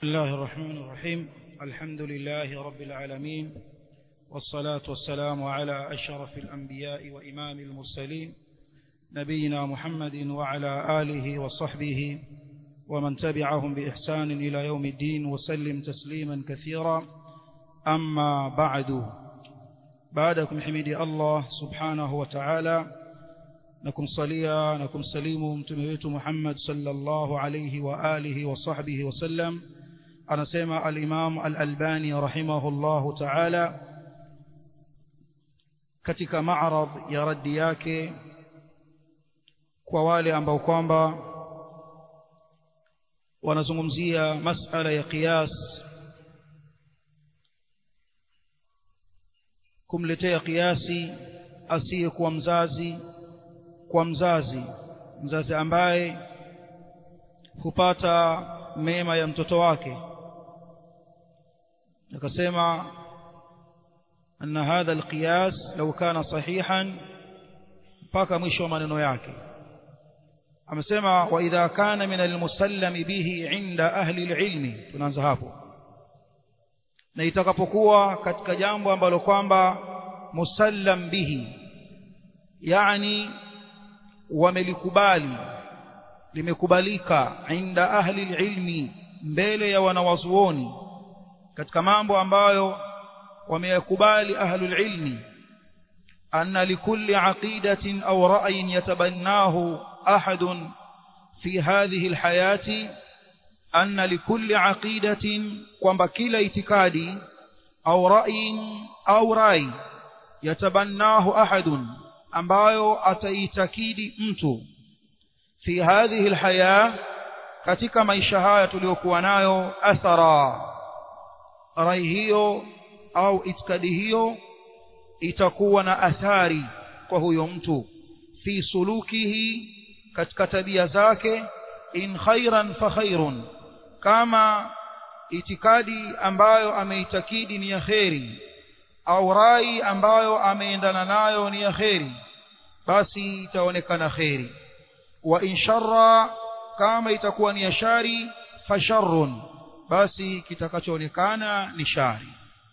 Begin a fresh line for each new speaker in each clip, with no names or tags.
بسم الله الرحمن الرحيم الحمد لله رب العالمين والصلاة والسلام على أشرف الأنبياء وإمام المرسلين نبينا محمد وعلى آله وصحبه ومن تبعهم بإحسان إلى يوم الدين وسلم تسليما كثيرا أما بعد بعدكم حميدي الله سبحانه وتعالى نكم صليا نكم سليم متمهيت محمد صلى الله عليه وآله وصحبه وسلم anasema al-Imam al-Albani rahimahullahu ta'ala katika ma'rad ya raddi yake kwa wale ambao kwamba wanazungumzia masala ya qiyas kumletea kiasi asiyekuwa mzazi kwa mzazi mzazi ambaye hupata mema ya mtoto wake akasema anna hadha alqiyas law kana sahihan mpaka mwisho wa maneno yake amesema wa idha kana min almusallami bihi inda ahli alilmi tunaanza hapo na itakapokuwa katika jambo ambalo kwamba musallam bihi yani wamelikubali limekubalika inda ahli ilmi mbele ya wanawazuoni katika mambo ambayo wameyakubali ahlul ilmi anna likulli aqidatin aw ra'yin yatabannahu ahadun fi hadhihi alhayati anna likulli aqidatin kwamba kila itikadi au ra'yin au rai yatabannahu ahadun ambayo ataitakidi mtu fi hadhihi alhaya katika maisha haya tuliyokuwa nayo athara rai hiyo au itikadi hiyo itakuwa na athari kwa huyo mtu fi sulukihi katika tabia zake in khairan fa khairun kama itikadi ambayo ameitakidi ni ya kheri au rai ambayo ameendana nayo ni ya kheri basi itaonekana kheri wa in sharra kama itakuwa ni ya shari fa sharrun basi kitakachoonekana ni shari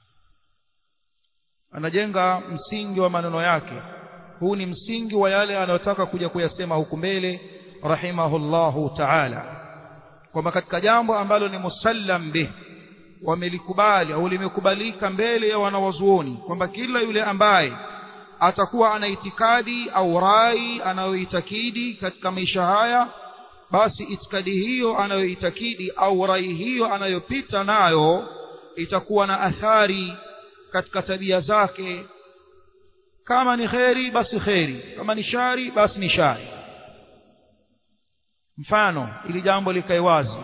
anajenga msingi wa maneno yake huu ni msingi wa yale anayotaka kuja kuyasema huku mbele rahimahullahu ta'ala kwamba katika jambo ambalo ni musallam bih wamelikubali au limekubalika mbele ya wanawazuoni kwamba kila yule ambaye atakuwa ana itikadi au rai anayoitakidi katika maisha haya basi itikadi hiyo anayoitakidi au rai hiyo anayopita nayo itakuwa na athari katika tabia zake kama ni kheri basi kheri kama ni shari basi ni shari mfano ili jambo likae wazi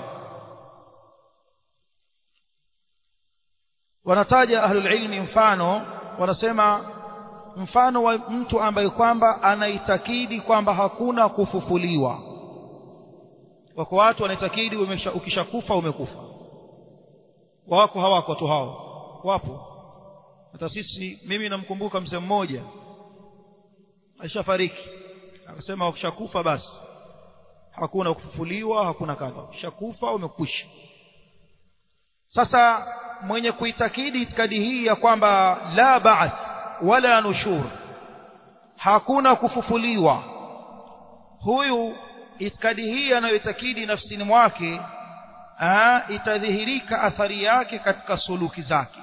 wanataja ahlul ilmi mfano wanasema mfano wa mtu ambaye kwamba anaitakidi kwamba hakuna kufufuliwa wako watu wanaitakidi ukishakufa umekufa wako hawako watu hao wapo hata sisi mimi namkumbuka mzee mmoja alishafariki akasema ukishakufa basi hakuna kufufuliwa hakuna kadha ukishakufa umekwisha sasa mwenye kuitakidi itikadi hii ya kwamba la ba'th wala nushur hakuna kufufuliwa huyu itikadi hii anayoitakidi nafsini mwake aa, itadhihirika athari yake katika suluki zake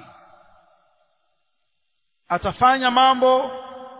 atafanya mambo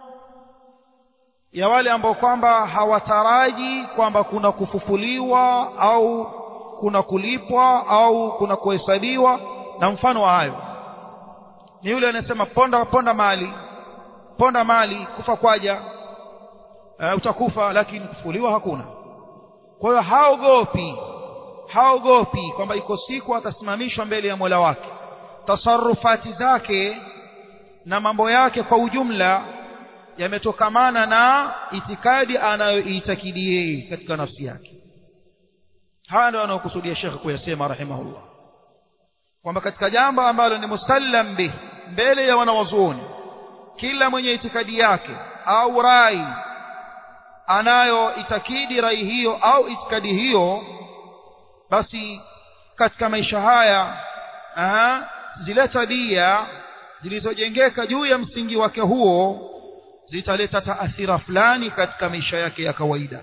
ya wale ambao kwamba hawataraji kwamba kuna kufufuliwa au kuna kulipwa au kuna kuhesabiwa na mfano wa hayo ni yule anasema ponda ponda mali ponda mali kufa kwaja uh, utakufa lakini kufufuliwa hakuna kwa hiyo haogopi haogopi kwamba iko siku atasimamishwa mbele ya Mola wake tasarufati zake na mambo yake kwa ujumla yametokamana na itikadi anayoitakidi yeye katika nafsi yake haya ndio anayokusudia Sheikh kuyasema rahimahullah kwamba katika jambo ambalo ni musallam bih mbele ya wanawazuoni kila mwenye itikadi yake au rai anayo itakidi rai hiyo au itikadi hiyo basi katika maisha haya aha, zile tabia zilizojengeka juu ya msingi wake huo zitaleta taathira fulani katika maisha yake ya kawaida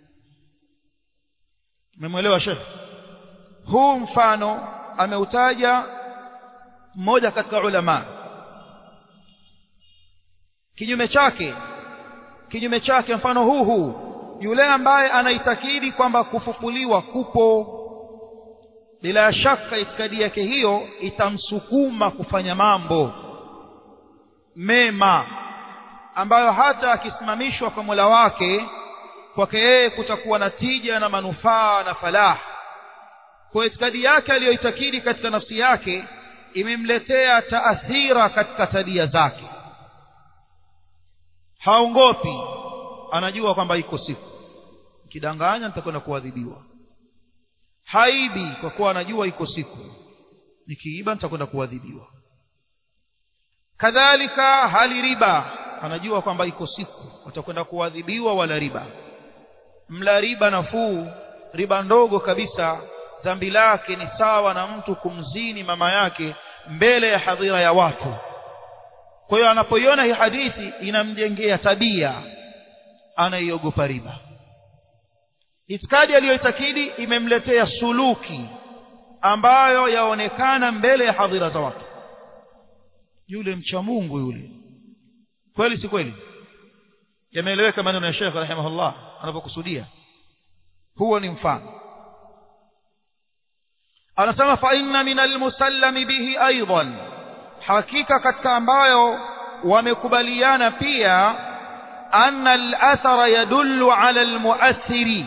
umemwelewa shekh huu mfano ameutaja mmoja katika ulama kinyume chake kinyume chake mfano huu huu yule ambaye anaitakidi kwamba kufufuliwa kupo bila shaka itikadi yake hiyo itamsukuma kufanya mambo mema ambayo hata akisimamishwa kwa Mola wake kwake yeye kutakuwa na tija na manufaa na falah kwa itikadi yake aliyoitakidi katika nafsi yake imemletea taathira katika tabia zake haongopi anajua kwamba iko siku kidanganya nitakwenda kuadhibiwa haibi kwa kuwa anajua iko siku nikiiba nitakwenda kuadhibiwa kadhalika hali riba anajua kwamba iko siku watakwenda kuadhibiwa wala riba mla riba nafuu riba ndogo kabisa dhambi lake ni sawa na mtu kumzini mama yake mbele ya hadhira ya watu kwa hiyo anapoiona hii hadithi inamjengea tabia anaiogopa riba itikadi aliyoitakidi imemletea suluki ambayo yaonekana mbele ya hadhira za watu yule mcha Mungu yule kweli si kweli yameeleweka maneno ya Sheikh rahimahullah anapokusudia huo ni mfano anasema fa inna min almusallami bihi aidan hakika katika ambayo wamekubaliana pia anna al-athara yadullu ala al-mu'athiri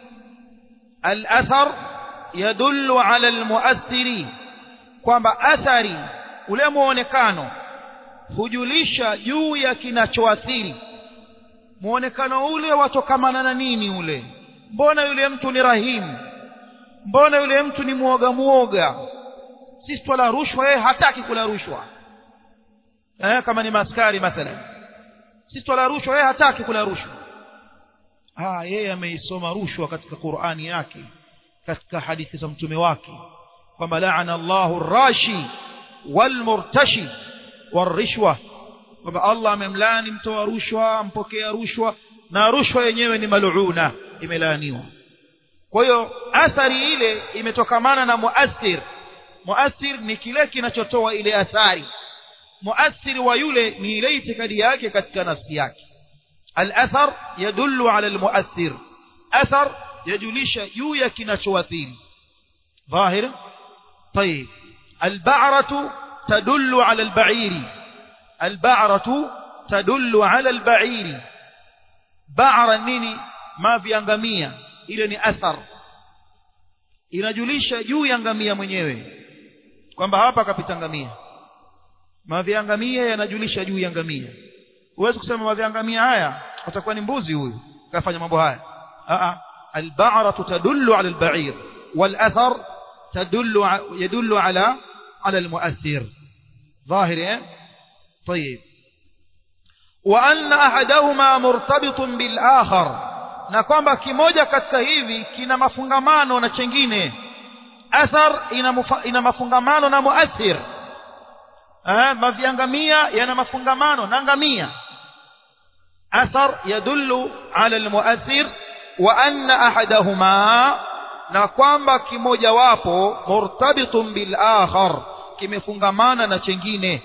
al-athar yadullu ala al-mu'athiri kwamba athari ule muonekano hujulisha juu ya kinachoathiri muonekano ule watokamana na nini ule mbona yule mtu ni rahimu mbona yule mtu ni muoga muoga sisi twala rushwa yeye hataki kula rushwa eh kama ni maskari mathalan sisi twala rushwa yeye hataki kula rushwa ah yeye ameisoma rushwa katika Qur'ani yake katika hadithi za mtume wake kwamba laana Allahu rashi walmurtashi warishwa kwamba Allah amemlani mtoa rushwa mpokea rushwa na rushwa yenyewe ni maluuna imelaaniwa kwa hiyo athari ile imetokamana na muathir muathir ni kile kinachotoa ile athari muathir wa yule ni ile itikadi yake katika nafsi yake al-athar yadullu ala al-muathir athar yajulisha juu ya kinachoathiri dhahir طيب البعرة تدل على البعير البعرة تدل على البعير بعر nini ما viangamia ile ni athar inajulisha juu ya ngamia mwenyewe kwamba hapa kapita ngamia maviangamia yanajulisha juu ya ngamia huwezi kusema maviangamia haya atakuwa ni mbuzi huyu kafanya mambo haya a a alba'ratu tadullu ala alba'ir walathar tadullu yadullu ala ala almu'athir ظاهر طيب وأن أحدهما مرتبط بالآخر na kwamba kimoja katika hivi kina mafungamano na chengine athar ina, mufa, ina mafungamano na muathir eh, maviangamia yana mafungamano na ngamia athar yadullu ala almuathir wa anna ahadahuma na kwamba kimoja wapo murtabitun bil akhar kimefungamana na chengine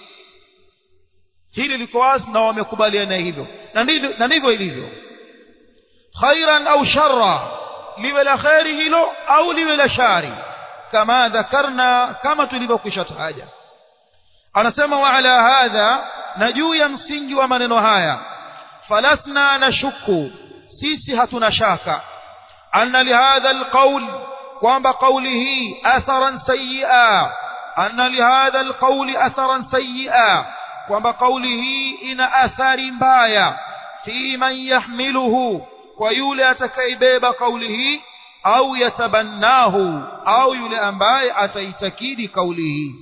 hili liko wazi na wamekubaliana hivyo na ndivyo ilivyo khairan au sharra liwe la khairi hilo au liwe la shari kama dhakarna kama tulivyokwisha taja anasema wa ala hadha na juu ya msingi wa maneno haya falasna nashuku sisi hatuna shaka anna lihadha alqawl kwamba kauli hii atharan sayyi'a anna lihadha alqawl atharan sayyi'a kwamba kauli hii ina athari mbaya fi man yahmiluhu kwa yule atakaibeba kauli hii au yatabannahu au yule ambaye ataitakidi kauli hii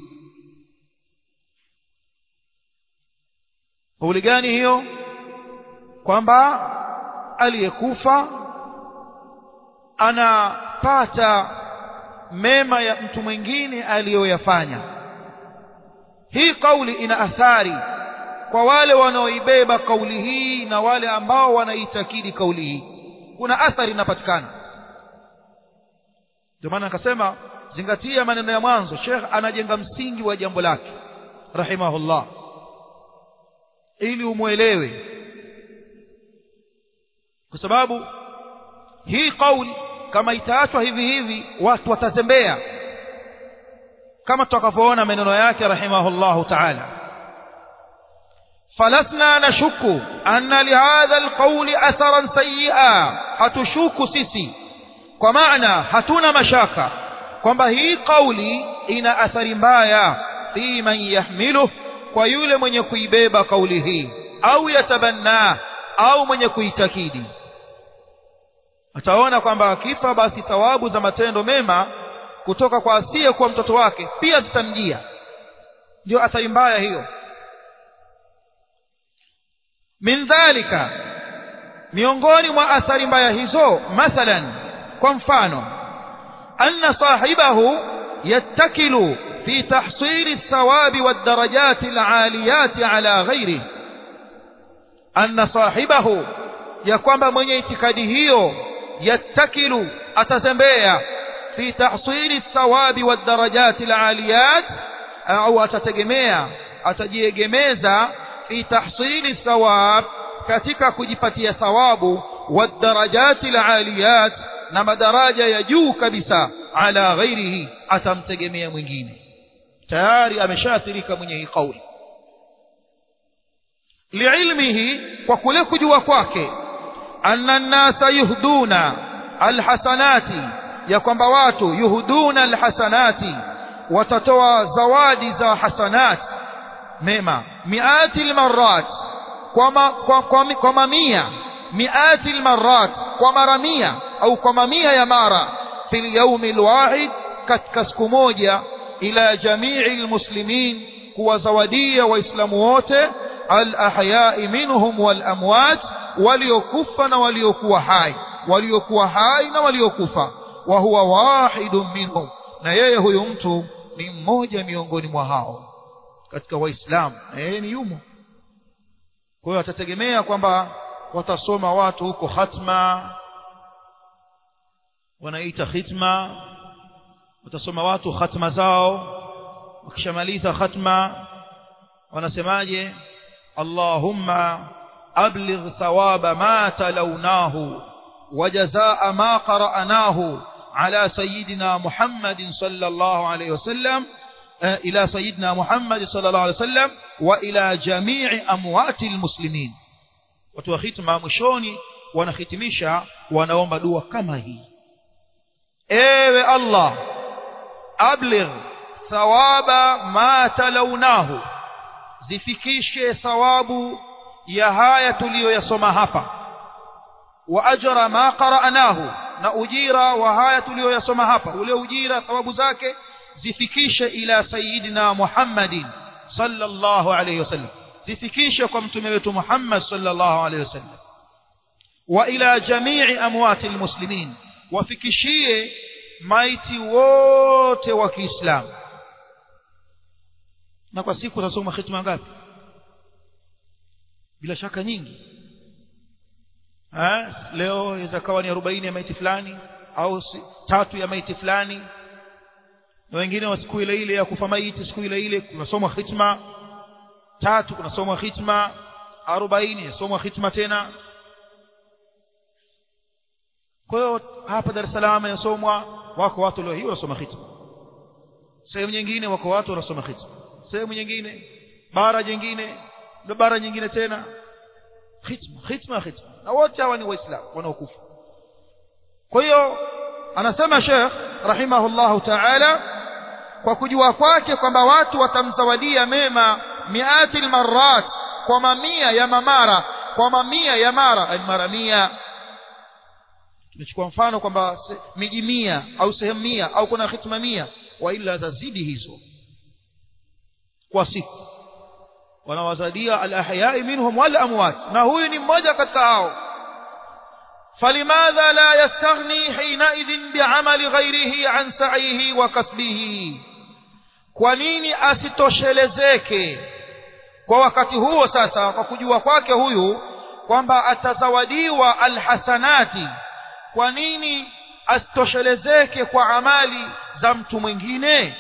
kauli gani hiyo kwamba aliyekufa anapata mema ya mtu mwingine aliyoyafanya hii kauli ina athari kwa wale wanaoibeba kauli hii na wale ambao wanaitakidi kauli hii kuna athari inapatikana ndio maana akasema zingatia maneno ya mwanzo Sheikh anajenga msingi wa jambo lake rahimahullah ili umwelewe kwa sababu hii kauli kama itaachwa hivi hivi watu watazembea kama tutakavyoona maneno yake rahimahullahu ta'ala فلسنا نشك أن لهذا القول أثرا سيئا hatushuku sisi kwa maana hatuna mashaka kwamba hii kauli ina athari mbaya fi man yahmiluh kwa yule mwenye kuibeba kauli hii au yatabanna au mwenye kuitakidi ataona kwamba akifa basi thawabu za matendo mema kutoka kwa asiye kuwa mtoto wake pia zitamjia ndio athari mbaya hiyo min dhalika miongoni mwa athari mbaya hizo mathalan kwa mfano anna sahibahu yattakilu fi tahsili thawabi wadarajati alaliyati ala ghairihi anna sahibahu ya kwamba mwenye itikadi hiyo yattakilu atazembea fi tahsili thawabi wadarajati alaliyat au atategemea atajiegemeza fi tahsili thawab katika kujipatia thawabu wadarajati alaliyat na madaraja ya juu kabisa ala ghairihi atamtegemea mwingine tayari ameshaathirika mwenye hii kauli liilmihi kwa kule kujua kwake anna nnasa yuhduna alhasanati ya kwamba watu yuhduna alhasanati watatoa zawadi za hasanati mema miati almarat kwa, ma, kwa, kwa, kwa mamia miati almarat kwa mara mia au kwa mamia ya mara fil yaumi alwahid katika siku moja ila jamii almuslimin kuwazawadia waislamu wote alahyai minhum walamwat waliokufa na waliokuwa hai waliokuwa hai na waliokufa wa huwa wahidun minhum na yeye huyu mtu ni mmoja miongoni mwa hao katika waislamu na yeye ni yumo kwa hiyo atategemea kwamba watasoma watu huko khatma wanaita khitma watasoma watu khatma zao wakishamaliza khatma wanasemaje اللهم أبلغ ثواب ما تلوناه وجزاء ما قرأناه على سيدنا محمد صلى الله عليه وسلم إلى سيدنا محمد صلى الله عليه وسلم وإلى جميع أموات المسلمين وتوختم مشوني ونختمشا ونوم دوا كما هي ايوه الله أبلغ ثواب ما تلوناه zifikishe thawabu ya haya tuliyoyasoma hapa wa ajra ma qara'nahu na ujira wa haya tuliyoyasoma hapa ule ujira thawabu zake zifikishe ila sayidina Muhammadin sallallahu alayhi wasallam zifikishe kwa mtume wetu Muhammad sallallahu alayhi wasallam wa ila jamii amwati almuslimin wafikishie maiti wote wa Kiislamu na kwa siku utasoma khitma ngapi bila shaka nyingi ha? leo itakawa ni arobaini ya maiti fulani au si, tatu ya maiti fulani na wengine wa siku ile ile ya kufa maiti siku ile ile kunasomwa khitma tatu kunasomwa khitma arobaini yasomwa khitma tena kwa hiyo hapa Dar es Salaam yasomwa wako watu leo hii wanasoma khitma sehemu nyingine wako watu wanasoma khitma sehemu nyingine bara jingine ndo bara nyingine tena khitma khitma khitma na wote hawa ni waislamu wanaokufa kwa hiyo anasema Sheikh rahimahullahu ta'ala kwa kujua kwake kwamba watu watamzawadia mema miati almarat kwa mamia ya mamara kwa mamia ya mara mara mia tunachukua mfano kwamba miji mia au sehemu mia au kuna khitma mia wa ila zazidi hizo kwa siku wanawazadia alahyai minhum wal amwat na huyu ni mmoja katika hao فلماذا لا يستغني حينئذ بعمل غيره عن سعيه وكسبه kwa nini asitoshelezeke kwa wakati huo sasa kwa kujua kwake huyu kwamba atazawadiwa alhasanati kwa nini asitoshelezeke kwa amali za mtu mwingine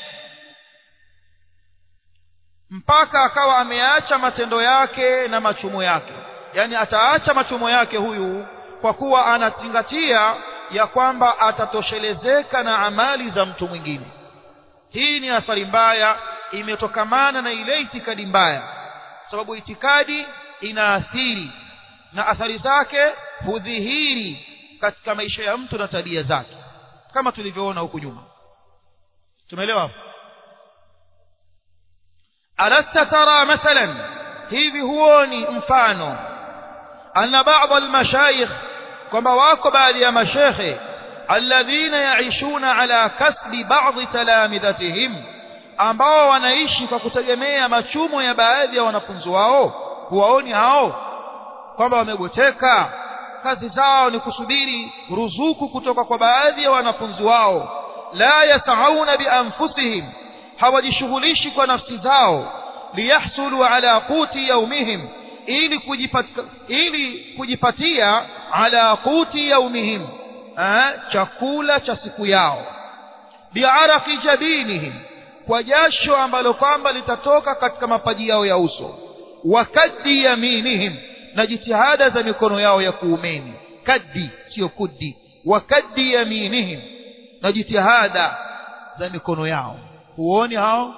mpaka akawa ameacha matendo yake na machumo yake yani ataacha machumo yake huyu kwa kuwa anazingatia ya kwamba atatoshelezeka na amali za mtu mwingine hii ni athari mbaya imetokamana na ile itikadi mbaya sababu itikadi inaathiri na athari zake hudhihiri katika maisha ya mtu na tabia zake kama tulivyoona huku nyuma tumeelewa alasta tara mathalan hivi huoni mfano anna ba'd almashayikh kwamba wako baadhi ya mashekhe alladhina yaishuna ala kasbi ba'dhi talamidhatihim ambao wanaishi kwa kutegemea machumo ya baadhi ya wanafunzi wao huwaoni hao kwamba wamegoteka kazi zao ni kusubiri ruzuku kutoka kwa baadhi ya wanafunzi wao la yasauna bianfusihim hawajishughulishi kwa nafsi zao liyahsulu ala quti yaumihim ili kujipatia, ili kujipatia ala quti yaumihim eh, chakula cha siku yao biaraqi jabinihim kwa jasho ambalo kwamba litatoka katika mapaji yao ya uso wa kaddi yaminihim na jitihada za mikono yao ya kuumeni kaddi sio kuddi wa kaddi yaminihim na jitihada za mikono yao huoni hao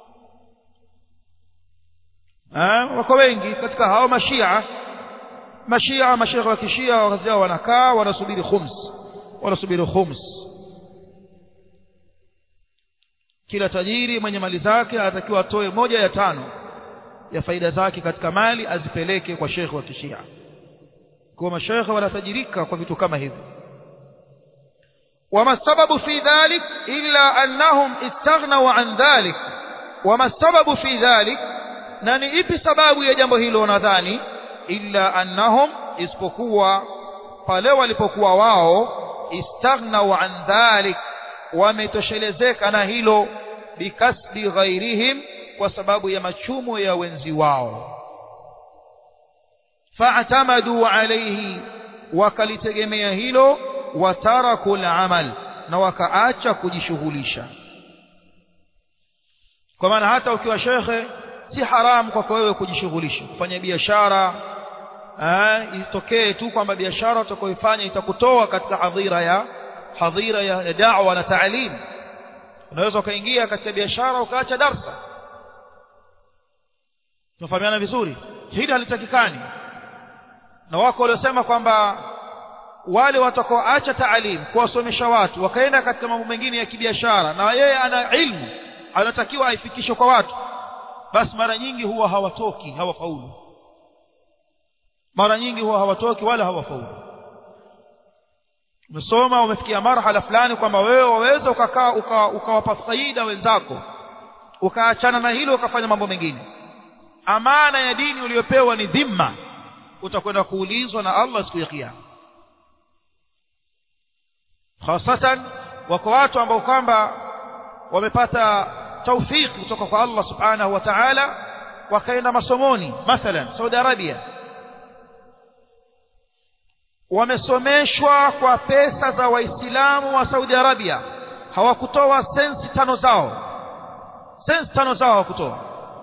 eh, wako wengi katika hao mashia mashia mashekhe wa kishia wakazi wao wanakaa wanasubiri khums wanasubiri khums kila tajiri mwenye mali zake anatakiwa atoe moja ya tano ya faida zake katika mali azipeleke kwa shekhe wa kishia kwa mashekhe wanatajirika kwa vitu kama hivyo وما السبب في ذلك إلا أنهم استغنوا عن ذلك وما السبب في ذلك نني إبي سباب يجنب هيلو نذاني إلا أنهم isipokuwa pale walipokuwa wao istaghnau an dhalik wametoshelezeka na hilo bikasbi ghairihim kwa sababu ya machumo ya wenzi wao fa'tamadu alayhi wakalitegemea hilo wataraku al-amal na wakaacha kujishughulisha kwa maana hata ukiwa shekhe si haramu kwako wewe kujishughulisha kufanya biashara itokee tu kwamba biashara utakayoifanya itakutoa katika hadhira ya hadhira ya, ya da'wa na taalim unaweza ukaingia katika biashara ukaacha darsa tunafahamiana vizuri hili halitakikani na wako waliosema kwamba wale watakaoacha taalim kuwasomesha watu wakaenda katika mambo mengine ya kibiashara na yeye ana ilmu anatakiwa aifikishe kwa watu basi mara nyingi huwa hawatoki hawafaulu mara nyingi huwa hawatoki wala hawafaulu umesoma umefikia marhala fulani kwamba wewe waweza ukakaa ukawapa uka faida wenzako ukaachana na hilo ukafanya mambo mengine amana ya dini uliyopewa ni dhimma utakwenda kuulizwa na Allah siku ya kiyama hasatan wako watu ambao kwamba wamepata taufiki kutoka kwa Allah subhanahu wa ta'ala wakaenda masomoni mathalan Saudi Arabia wamesomeshwa kwa pesa za waislamu wa Saudi Arabia hawakutoa sensi tano zao sensi tano zao hawakutoa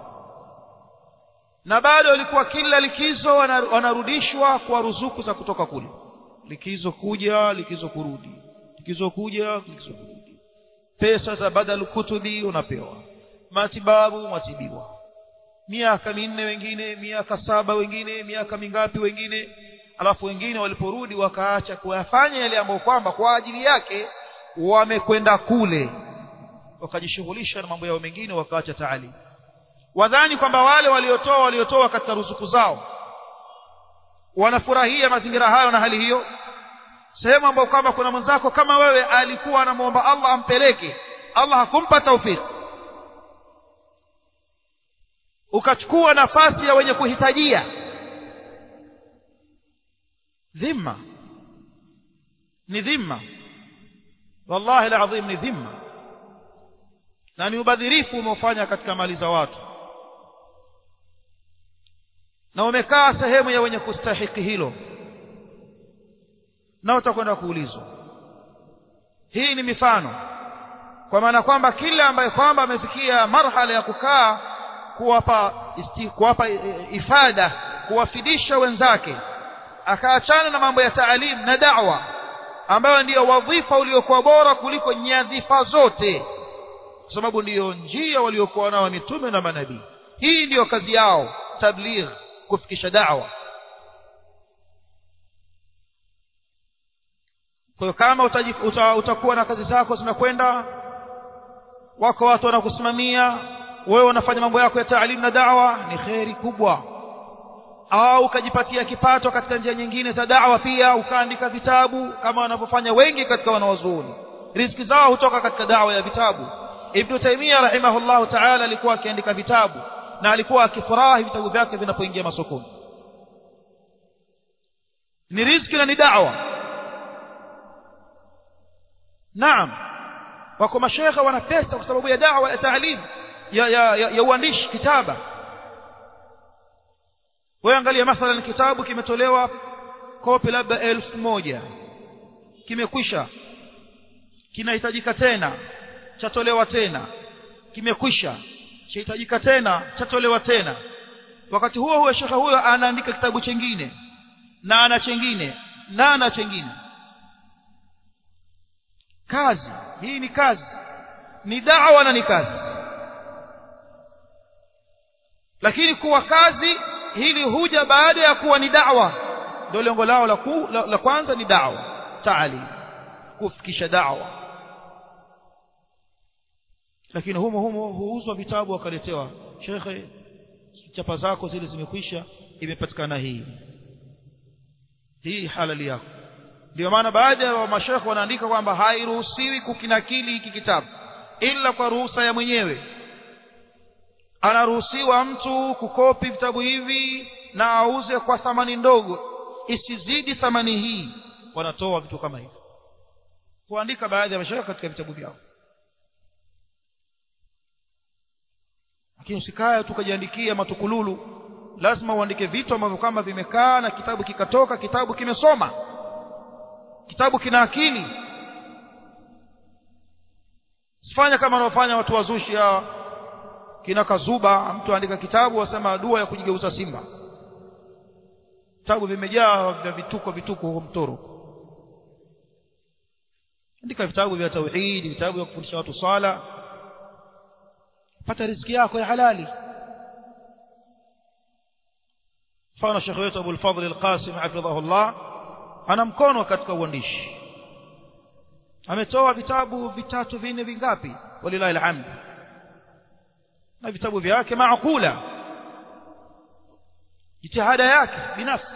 na bado walikuwa kila likizo wanarudishwa kwa ruzuku za kutoka kule likizo kuja likizo kurudi likizo kuja likizo kurudi pesa za badal kutubi unapewa matibabu matibiwa miaka minne wengine miaka saba wengine miaka mingapi wengine alafu wengine waliporudi wakaacha kuyafanya yale ambayo kwamba kwa ajili yake wamekwenda kule wakajishughulisha na mambo yao mengine wakaacha taalimu wadhani kwamba wale waliotoa waliotoa katika ruzuku zao wanafurahia mazingira hayo na hali hiyo sehemu ambayo kwamba kuna mwenzako kama wewe alikuwa anamwomba Allah ampeleke Allah hakumpa taufiki ukachukua nafasi ya wenye kuhitajia dhima ni dhima wallahi alazim ni dhima na ni ubadhirifu umeofanya katika mali za watu na umekaa sehemu ya wenye kustahiki hilo na utakwenda kuulizwa hii ni mifano kwa maana kwamba kila ambaye kwamba amefikia marhala ya kukaa kuwapa isti, kuwapa ifada kuwafidisha wenzake akaachana na mambo ya taalim na da'wa ambayo ndiyo wadhifa uliokuwa bora kuliko nyadhifa zote kwa sababu ndiyo njia waliokuwa nao mitume na manabii hii ndiyo kazi yao tabligh kufikisha da'wa kwa hiyo kama utajif, uta, utakuwa na kazi zako zinakwenda wako watu wanakusimamia wewe unafanya mambo yako ya taalimu na da'wa ni kheri kubwa au ukajipatia kipato katika njia nyingine za da'wa pia ukaandika vitabu kama wanavyofanya wengi katika wanawazuoni riziki zao hutoka katika da'wa ya vitabu Ibn Taymiyyah rahimahullah ta'ala alikuwa akiandika vitabu na alikuwa akifurahi vitabu vyake vinapoingia masokoni ni riziki na ni da'wa naam wako mashekhe wana pesa kwa sababu ya da'wa ya taalim ya ya, ya, ya uandishi kitaba wewe angalia mathalan kitabu kimetolewa kopi labda elfu moja kimekwisha kinahitajika tena chatolewa tena kimekwisha chahitajika tena chatolewa tena wakati huo huo shekhe huyo anaandika kitabu chengine na ana chengine na ana chengine kazi hii ni kazi ni da'wa na ni kazi lakini kuwa kazi hili huja baada ya kuwa ni da'wa ndio lengo lao la, ku, la, la kwanza ni da'wa taali kufikisha da'wa lakini humo humo huuzwa vitabu wakaletewa shekhe chapa zako zile zimekwisha imepatikana hii hii halali yako ndio maana baadhi ya mashekhe wanaandika kwamba hairuhusiwi kukinakili hiki kitabu ila kwa ruhusa ya mwenyewe anaruhusiwa mtu kukopi vitabu hivi na auze kwa thamani ndogo isizidi thamani hii wanatoa vitu kama hivi kuandika baadhi ya mashekhe katika vitabu vyao lakini usikae tukajiandikia matukululu lazima uandike vitu ambavyo kama vimekaa na kitabu kikatoka kitabu kimesoma kitabu kina akili sifanya kama wanaofanya watu wazushi hawa kina kazuba mtu andika kitabu wasema dua ya kujigeuza simba vitabu vimejaa vya vituko vituko huko mtoro andika vitabu vya tauhid vitabu vya kufundisha watu swala pata riziki yako ya halali mfano shekhe wetu Abu al-Fadhl al-Qasim hafidhahullah ana mkono katika uandishi ametoa vitabu vitatu vinne vingapi walilahi alhamd na vitabu vyake maakula jitihada yake binafsi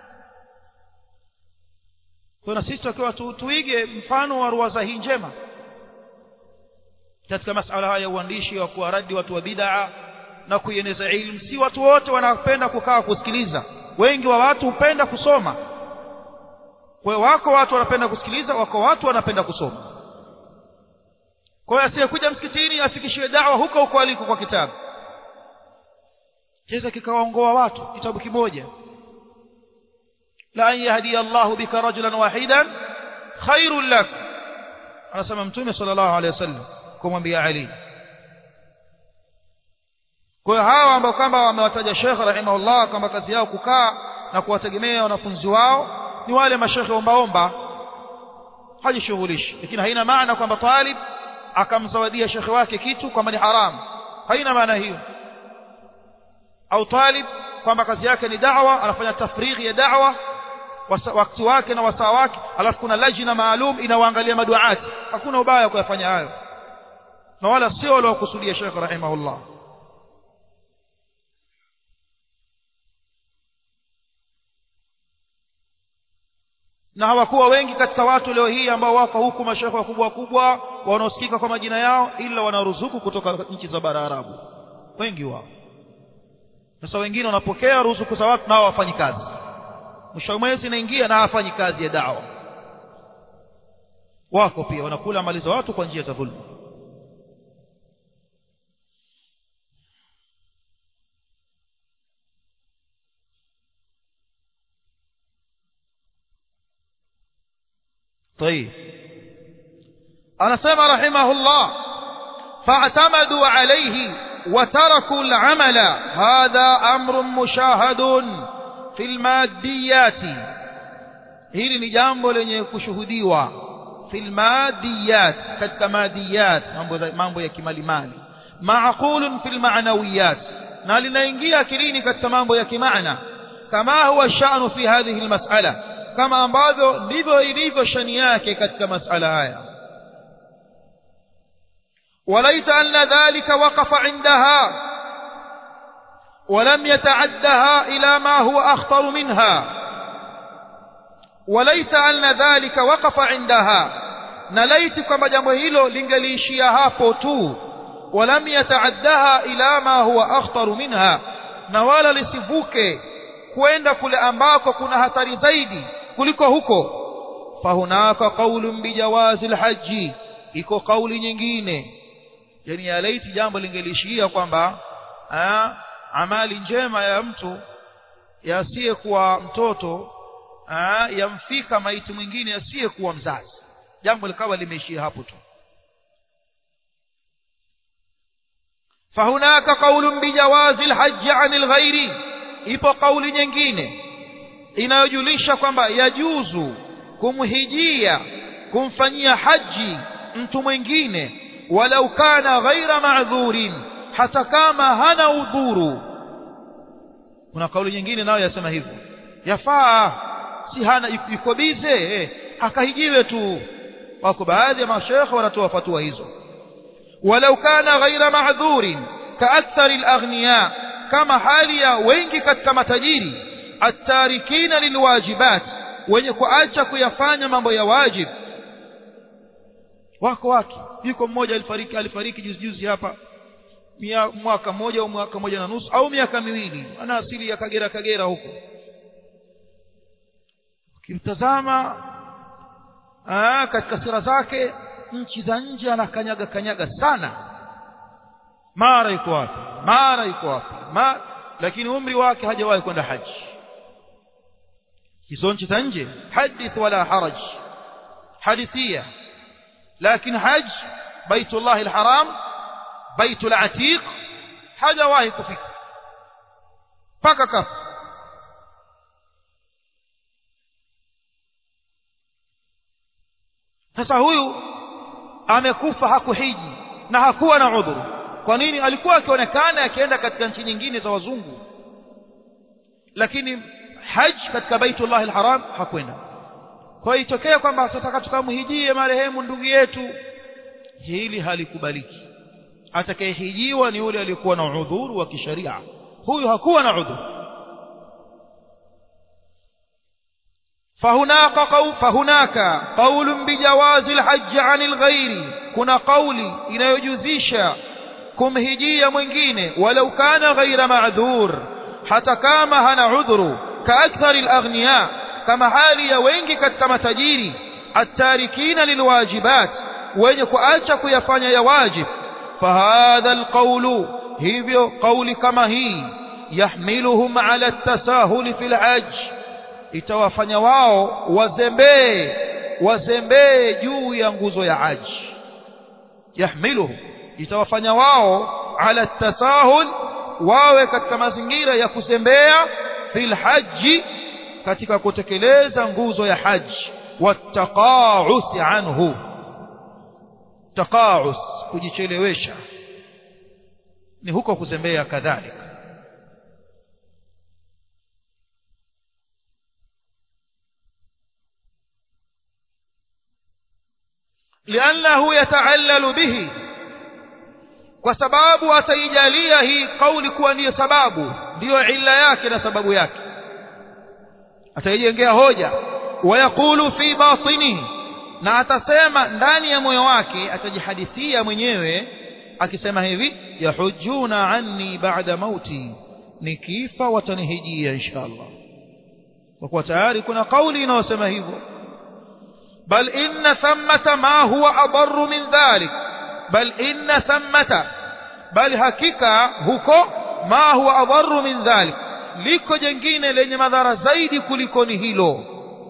kwa sisi tukiwa tu, tuige mfano wa ruwaza hii njema katika masala haya ya uandishi wa kuwaradi watu wa bid'a na kuieneza ilmu si watu wote wanapenda kukaa kusikiliza wengi wa watu hupenda kusoma kwa wako watu wanapenda kusikiliza wako watu wanapenda kusoma kwa hiyo asiyekuja msikitini afikishiwe dawa huko huko aliko kwa kitabu cheza kikawaongoa watu kitabu kimoja la an yahdiya Allahu bika rajulan wahidan khairul lak anasema mtume sallallahu alaihi wasallam kumwambia Ali kwa hiyo hawa ambao kwamba wamewataja Sheikh rahimahullah kwamba kazi yao kukaa na kuwategemea wanafunzi wao ni wale mashekhe ombaomba hajishughulishi lakini haina maana kwamba talib akamzawadia shekhe wake kitu kwamba ni haramu haina maana hiyo au talib kwamba kazi yake ni da'wa anafanya tafrighi ya da'wa wakati wake na wasaa wake alafu kuna lajina maalum inawaangalia maduati hakuna ubaya kuyafanya hayo na wala sio waliokusudia Sheikh rahimahullah na hawakuwa wengi katika watu leo hii ambao wako huku mashekhe wakubwa wakubwa wanaosikika kwa majina yao ila wanaruzuku kutoka nchi za bara Arabu wengi wao sasa wengine wanapokea ruzuku za watu nao wafanyi kazi mwisho wa mwezi inaingia na hafanyi kazi ya dawa wako pia wanakula mali za watu kwa njia za dhulma طيب anasema rahimahullah fa'tamadu alayhi wa taraku al-amala hadha amrun mushahadun fil maddiyati hili ni jambo lenye kushuhudiwa fil maddiyat katika madiyat mambo mambo ya kimalimali ma'qulun fil ma'nawiyat na linaingia akilini katika mambo ya kimaana kama huwa sha'nu fi hadhihi al-mas'ala kama ambavyo ndivyo ilivyo shani yake katika masala haya وليت أن ذلك وقف عندها ولم يتعدها إلى ما هو أخطر منها وليت أن ذلك وقف عندها نليت كما جمهيلو لنجليشيا هابو تو ولم يتعدها إلى ما هو أخطر منها نوالا لسفوكي kwenda kule ambako kuna hatari zaidi kuliko huko fahunaka qaulun bijawazi alhaji iko kauli nyingine yani ya laiti jambo lingelishia kwamba amali njema ya mtu yasiyekuwa mtoto aa, yamfika maiti mwingine asiyekuwa mzazi jambo likawa limeishia hapo tu fahunaka qaulun bijawazi alhajj anil ghairi ipo kauli nyingine inayojulisha kwamba yajuzu kumhijia kumfanyia haji mtu mwingine walau kana ghaira ma'dhurin hata kama hana udhuru kuna kauli nyingine nayo yasema hivyo yafaa si hana yuko bize eh, akahijiwe tu wako baadhi ya mashekhe wanatoa fatua hizo walau kana ghaira ma'dhurin kaakthari al-aghniya kama hali ya wengi katika matajiri atarikina lilwajibat wenye kuacha kuyafanya mambo ya wajib wako watu yuko mmoja alifariki alifariki juzi juzi hapa Mia, mwaka mmoja au mwaka mmoja na nusu au miaka miwili ana asili ya Kagera Kagera huko ukimtazama katika sira zake nchi za nje anakanyaga kanyaga sana mara yuko wapi mara yuko wapi Ma, lakini umri wake hajawahi kwenda haji hizo nchi za nje hadith wala haraj hadithia lakini haji baitullah alharam baitul atiq hajawahi kufika paka kafa sasa huyu amekufa hakuhiji na hakuwa na udhuru kwa nini alikuwa akionekana akienda katika nchi nyingine za wazungu lakini haji katika baitullah alharam hakwenda kwa hiyo itokea kwamba tutaka tukamhijie marehemu ndugu yetu hili halikubaliki atakayehijiwa ni yule aliyekuwa na udhuru wa kisharia huyu hakuwa na udhuru فهناك قول فهناك قول بجواز الحج عن الغير كنا قولي inayojuzisha kumhijia mwingine walau kana ghaira ma'dhur hata kama hana udhuru kaakthari alaghniya kama hali ya wengi katika matajiri atarikina lilwajibat wenye kuacha kuyafanya ya wajib fahadha alqawlu hivyo kauli kama hii yahmiluhum ala at-tasahul fil hajj itawafanya wao wazembee wazembee juu ya nguzo ya haji yahmiluhum itawafanya wao ala tasahul wawe katika mazingira ya kuzembea fil haji katika kutekeleza nguzo ya haji wattaqa'us anhu taqa'us kujichelewesha ni huko kuzembea kadhalika لأنه يتعلل به kwa sababu ataijalia hii kauli kuwa ndiyo sababu ndiyo illa yake na sababu yake ataijengea hoja wayaqulu fi batinihi na atasema ndani ya moyo wake atajihadithia mwenyewe akisema hivi yahujuna anni ba'da mauti nikifa watanihijia inshallah kwa kuwa tayari kuna kauli inayosema hivyo bal inna thammata ma huwa adarru min dhalik bal inna thammata bali hakika huko ma huwa adarru min dhalik liko jengine lenye madhara zaidi kuliko ni hilo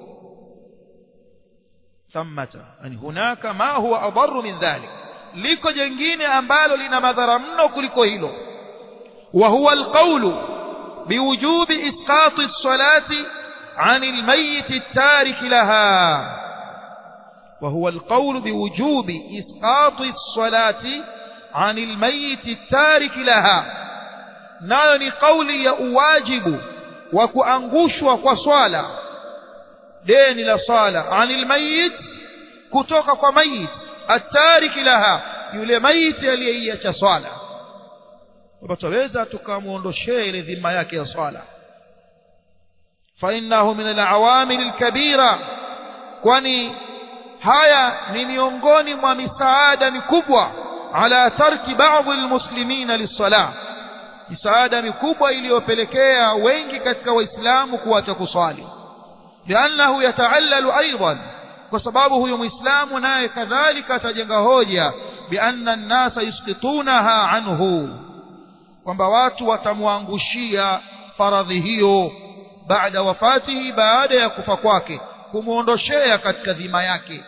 thammata yani hunaka ma huwa adarru min dhalik liko jengine ambalo lina madhara mno kuliko hilo wa huwa alqawlu biwujubi isqati as-salati عن الميت التارك لها وهو القول بوجوب إسقاط الصلاة عن الميت التارك لها nayo ni kauli ya uwajibu wa kuangushwa kwa swala deni la swala anil mayit kutoka kwa mayit atariki laha yule mayiti aliyeiacha swala kwamba twaweza tukamwondoshee ile dhima yake ya swala fainnahu min alawamil alkabira kwani haya ni miongoni mwa misaada mikubwa ala tarki baadhi almuslimina lissalah misaada mikubwa iliyopelekea wengi katika waislamu kuacha kuswali liannahu yataallalu aidan kwa sababu huyo muislamu naye kadhalika atajenga hoja bianna nnasa yusqitunaha anhu kwamba watu watamwangushia faradhi hiyo baada wafatihi baada ya kufa kwake kumwondoshea katika dhima yake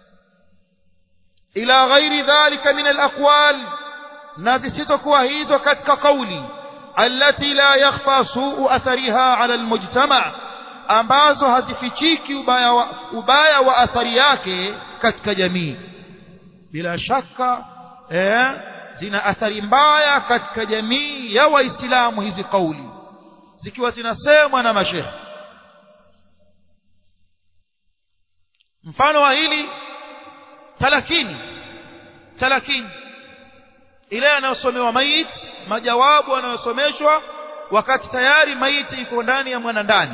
ila ghairi dhalika min alaqwal na zisizokuwa hizo katika kauli allati la yakhfa suu athariha ala almujtama ambazo hazifichiki ubaya wa, ubaya wa athari yake katika jamii bila shaka eh, zina athari mbaya katika jamii ya waislamu hizi kauli zikiwa zinasemwa na mashehe mfano wa hili talakini talakini ile anayosomewa maiti majawabu anayosomeshwa wakati tayari maiti iko ndani ya mwana ndani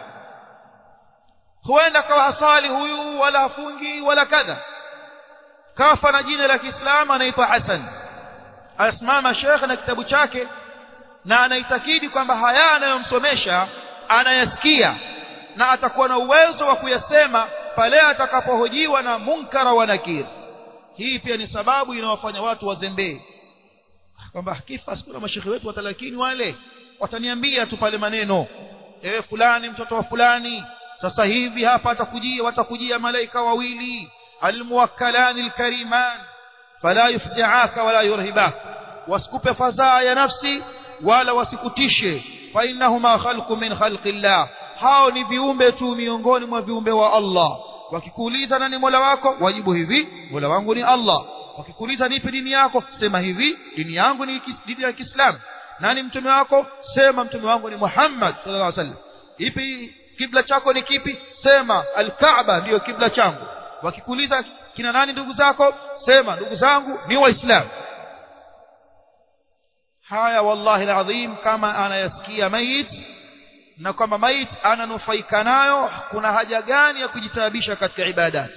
huenda kawa hasali huyu wala hafungi wala kadha kafa na jina la Kiislamu anaitwa Hassan asimama Sheikh na kitabu chake na anaitakidi kwamba haya anayomsomesha anayasikia na atakuwa na uwezo wa kuyasema pale atakapohojiwa na munkara wa nakir hii pia ni sababu inawafanya watu wazembee kwamba kifa sikuna mashekhe wetu watalakini wale wataniambia tu pale maneno ewe fulani mtoto wa fulani sasa hivi hapa atakujia watakujia malaika wawili almuwakkalani alkariman fala yufjaaka wala yurhibak wasikupe fadhaa ya nafsi wala wasikutishe fa innahuma khalqu min khalqillah hao ni viumbe tu miongoni mwa viumbe wa Allah wakikuuliza nani mola wako wajibu hivi mola wangu ni Allah wakikuuliza nipi dini yako sema hivi dini yangu ni dini ya Kiislamu nani mtume wako sema mtume wangu ni Muhammad sallallahu alaihi wasallam ipi kibla chako ni kipi sema al-Kaaba ndiyo kibla changu wakikuuliza kina nani ndugu zako sema ndugu zangu ni waislamu haya wallahi alazim kama anayasikia mayit na kwamba mayit ananufaika nayo kuna haja gani ya kujitaabisha katika ibadati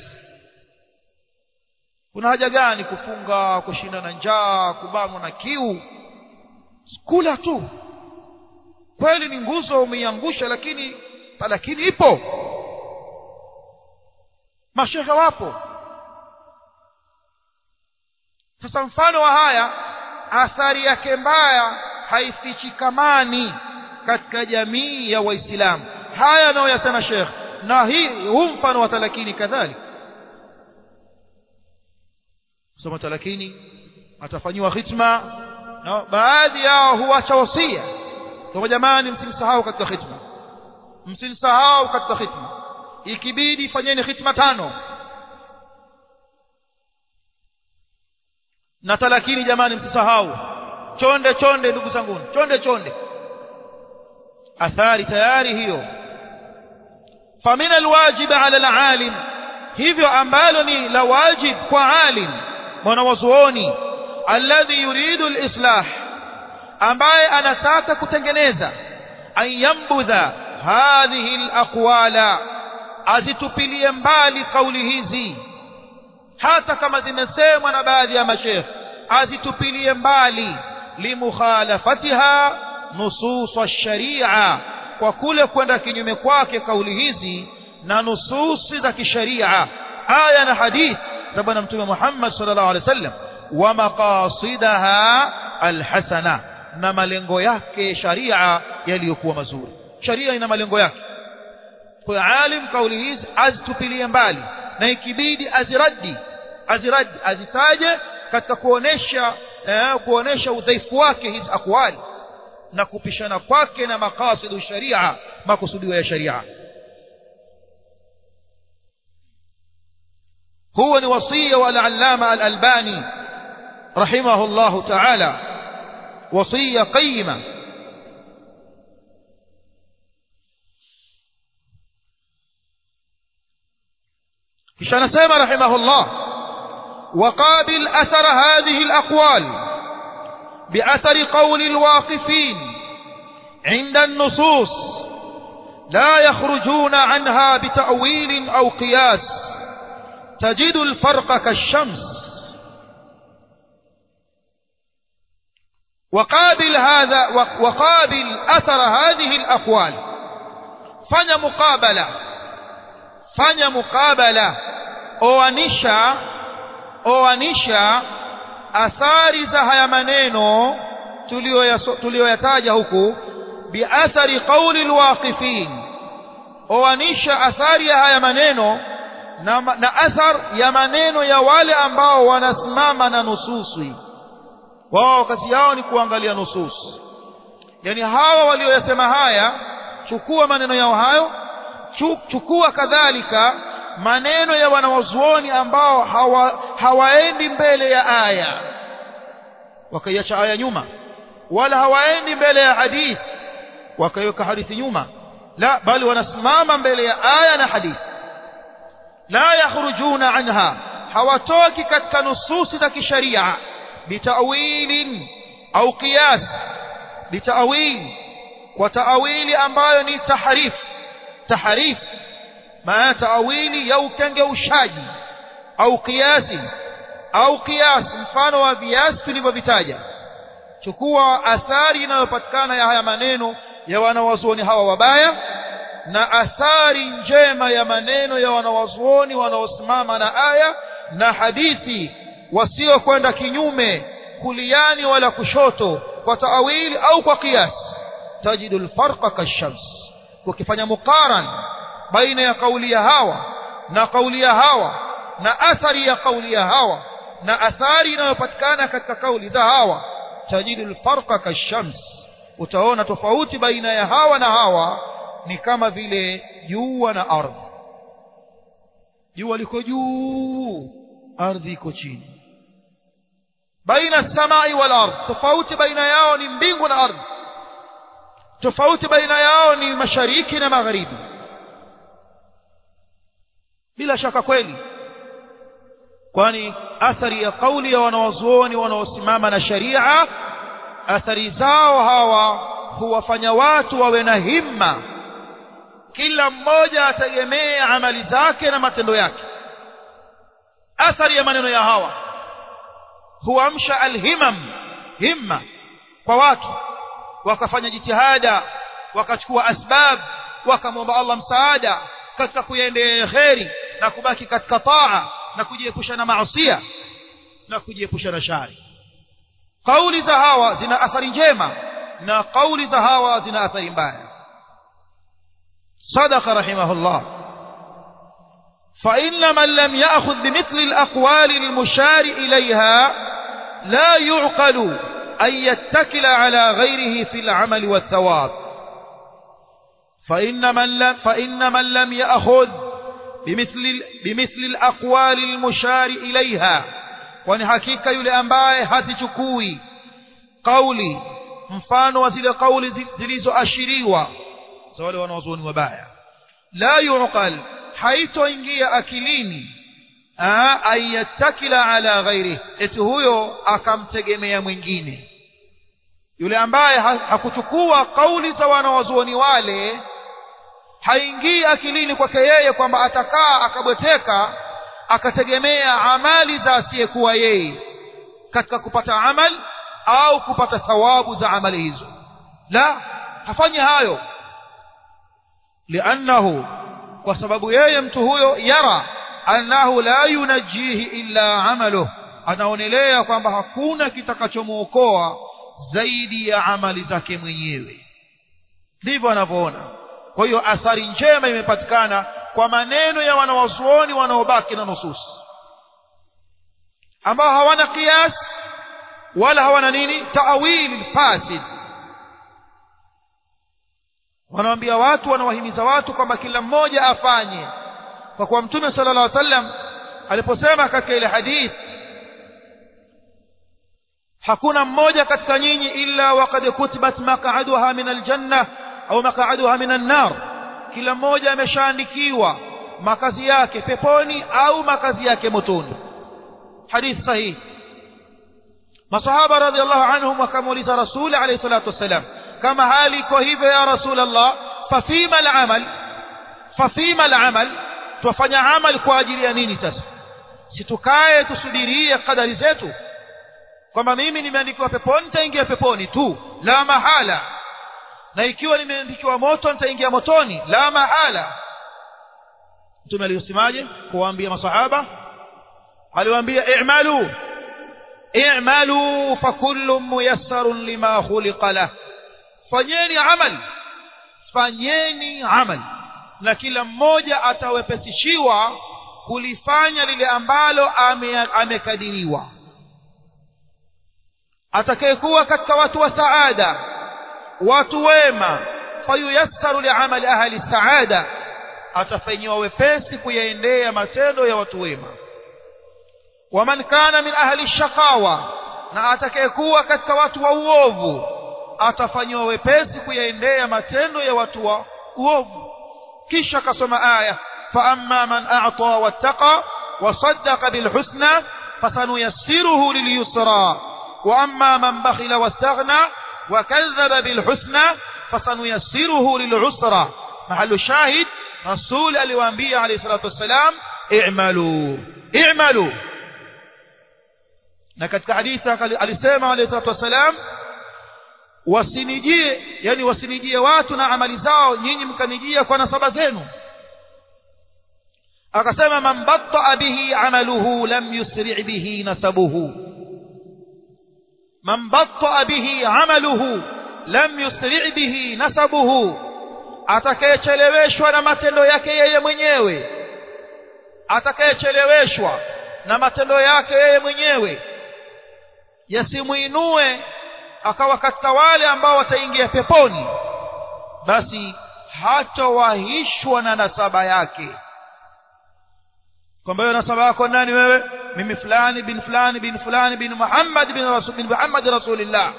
kuna haja gani kufunga kushinda na njaa kubanwa na kiu kula tu kweli ni nguzo umeiangusha lakini lakini ipo mashehe wapo sasa mfano wa haya athari yake mbaya haifichikamani katika jamii ya waislamu haya anayoyasema shekh na hii huu mfano wa talakini kadhalika kusoma talakini atafanyiwa khitma na baadhi yao huacha wasia kwa jamani msimsahau katika khitma msimsahau katika khitma ikibidi fanyeni khitma tano na talakini jamani msisahau chonde chonde ndugu zangu chonde chonde athari tayari hiyo famina alwajib ala alalim hivyo ambalo ni la wajib kwa alim mwanawazuoni alladhi yuridu alislah ambaye anataka kutengeneza an yambudha hadhihi alaqwala azitupilie mbali kauli hizi hata kama zimesemwa na baadhi ya mashekh azitupilie mbali limukhalafatiha nusus ash-sharia kwa kule kwenda kinyume kwake kauli hizi na nususi za kisharia aya na hadith za bwana mtume Muhammad sallallahu alaihi wasallam wa maqasidaha alhasana na malengo yake sharia yaliyokuwa mazuri sharia ina malengo yake kwa alim kauli hizi azitupilie mbali na ikibidi aziradi aziradi azitaje katika kuonesha eh, kuonesha udhaifu wake hizi akwali na kupishana kwake na makasidu sharia makusudio ya sharia هو وصية والعلامة الألباني رحمه الله تعالى وصية قيمة كشان سيما رحمه الله وقابل أثر هذه الأقوال بأثر قول الواقفين عند النصوص لا يخرجون عنها بتأويل أو قياس تجد الفرق كالشمس وقابل هذا وقابل أثر هذه الأقوال فني مقابلة فني مقابلة oanisha oanisha athari za haya maneno tuliyoyataja huku biathari qauli alwaqifin oanisha athari ya haya maneno na, na athar ya maneno ya wale ambao wanasimama na nususi wao kazi yao ni kuangalia nusus yani hawa walioyasema haya chukua maneno yao hayo chukua kadhalika maneno ya wanawazuoni ambao hawa, hawaendi mbele ya aya wakaiacha aya nyuma wala hawaendi mbele ya hadithi wakaiweka hadithi nyuma la bali wanasimama mbele ya aya na hadithi la yakhrujuna anha hawatoki katika nususi za kisharia bitawilin au qiyas bitawil kwa taawili ambayo ni tahrif tahrif maana taawili ya ukengeushaji au kiasi au qiyas mfano wa viasi tulivyovitaja chukua athari inayopatikana ya haya maneno ya wanawazuoni hawa wabaya na athari njema ya maneno ya wanawazuoni wanaosimama na aya na hadithi wasiokwenda kinyume kuliani wala kushoto kwa taawili au kwa qiyas tajidu alfarqa kashams ukifanya muqaran baina ya kauli ya hawa na kauli ya hawa na athari ya kauli ya hawa na athari inayopatikana katika kauli za hawa tajidu alfarqa kashams utaona tofauti baina ya hawa na hawa ni kama vile jua na ardhi jua liko juu ardhi iko chini baina samai wal ardh tofauti baina yao ni mbingu na ardhi tofauti baina yao ni mashariki na magharibi bila shaka kweli kwani athari ya kauli ya wanawazuoni wanaosimama na sharia athari zao hawa huwafanya watu wawe na himma kila mmoja ategemee amali zake na matendo yake athari ya maneno ya hawa huamsha alhimam himma kwa watu wakafanya jitihada wakachukua asbab wakamwomba Allah msaada katika kuyaendea kheri na kubaki katika taa na kujiepusha na maasiya na kujiepusha na shari kauli za hawa zina athari njema na kauli za hawa zina athari mbaya صدق رحمه الله فإن من لم يأخذ بمثل الأقوال المشار إليها لا يعقل أن يتكل على غيره في العمل والثواب فإن من لم, فإن من لم يأخذ بمثل, بمثل الأقوال المشار إليها kwani hakika yule ambaye hazichukui kauli mfano wa zile kauli zilizoashiriwa za wale wanaozuoni wabaya la yuqal haitoingia akilini ayatakila ala ghairi eti huyo akamtegemea mwingine yule ambaye hakuchukua kauli za wanawazuoni wale haingii akilini kwake yeye kwamba atakaa akabweteka akategemea amali za asiyekuwa yeye katika kupata amal au kupata thawabu za amali hizo la hafanyi hayo liannahu kwa sababu yeye mtu huyo yara annahu la yunajjihi illa amaluh anaonelea kwamba hakuna kitakachomuokoa zaidi ya amali zake mwenyewe ndivyo anavyoona kwa hiyo athari njema imepatikana kwa maneno ya wanawazuoni wanaobaki na nusus ambao hawana qiyas wala hawana nini taawili fasid wanawaambia watu wanawahimiza watu kwamba kila mmoja afanye kwa kuwa mtume sala llah sallam aliposema katika ile hadith hakuna mmoja katika nyinyi illa waqad kutibat maq'aduha min aljanna au maq'aduha min annar kila mmoja ameshaandikiwa makazi yake peponi au makazi yake motoni hadith sahihi masahaba radhiallahu anhum wakamuuliza rasuli alayhi salatu wassalam kama hali iko hivyo ya rasul allah fafima alamal fafima alamal twafanya amal kwa ajili ya nini sasa situkae tusubirie kadari zetu kwamba mimi nimeandikiwa peponi nitaingia peponi tu la mahala na ikiwa nimeandikiwa moto nitaingia motoni la mahala mtume aliyosemaje kuwaambia masahaba aliwaambia i'malu i'malu fakullu muyassarun lima khuliqa lah fanyeni amal fanyeni amal na kila mmoja atawepesishiwa kulifanya lile ambalo amekadiriwa ame atakayekuwa katika watu wa saada watu wema fayuyassaru liamali ahli saada atafanyiwa wepesi kuyaendea matendo ya watu wema waman kana min ahli shaqawa na atakayekuwa katika watu wa uovu atafanyiwa wepesi kuyaendea matendo ya watu wa uovu kisha kasoma aya فأما من أعطى واتقى وصدق بالحسنى فسنيسره لليسرى وأما من بخل واستغنى وكذب بالحسنى فسنيسره للعسرى محل الشاهد رسول الوانبياء عليه الصلاة والسلام اعملوا اعملوا na katika hadithi alisema alayhi salatu wassalam wasinijie yani wasinijie watu na amali zao nyinyi mkanijia kwa nasaba zenu akasema man batta bihi amaluhu lam yusri bihi nasabuhu man batta bihi amaluhu lam yusri bihi nasabuhu atakayecheleweshwa na matendo yake yeye mwenyewe atakayecheleweshwa na matendo yake yeye mwenyewe yasimuinue akawa katika wale ambao wataingia peponi basi hatowahishwa na nasaba yake kwamba hiyo nasaba yako nani wewe mimi fulani bin fulani bin fulani bin Muhammad bin Rasul bin Muhammad rasulillah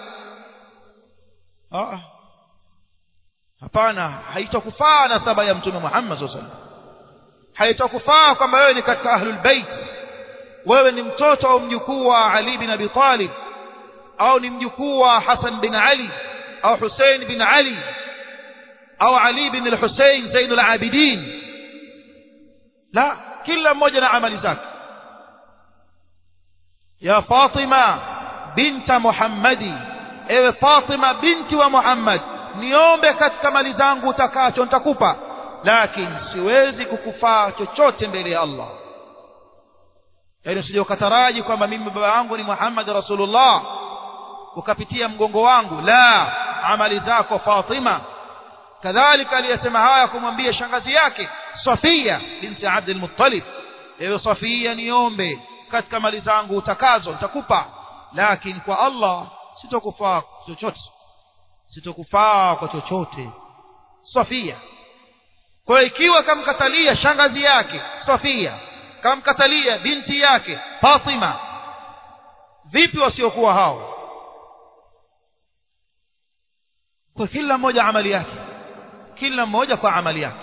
ah hapana haitakufaa nasaba ya mtume Muhammad sallallahu alaihi wasallam haitakufaa kwamba wewe ni katika ahlul bait wewe ni mtoto au mjukuu wa Ali bin Abi Talib au ni mjukuu wa Hassan bin Ali au Hussein bin Ali au Ali bin al-Hussein Zainul Abidin la kila mmoja na amali zake ya Fatima binta Muhammadi ewe Fatima binti wa Muhammad niombe katika mali zangu utakacho nitakupa lakini siwezi kukufaa chochote mbele ya Allah yaani usije ukataraji kwamba mimi baba yangu ni Muhammad Rasulullah ukapitia mgongo wangu la amali zako Fatima kadhalika aliyesema haya kumwambia shangazi yake Safia binti Abdul Muttalib ewe Safia niombe katika mali zangu utakazo nitakupa lakini kwa Allah sitokufaa chochote sitokufaa kwa chochote Safia kwa ikiwa kamkatalia shangazi yake Safia kamkatalia binti yake Fatima vipi wasiokuwa hao kwa kila mmoja amali yake kila mmoja kwa amali yake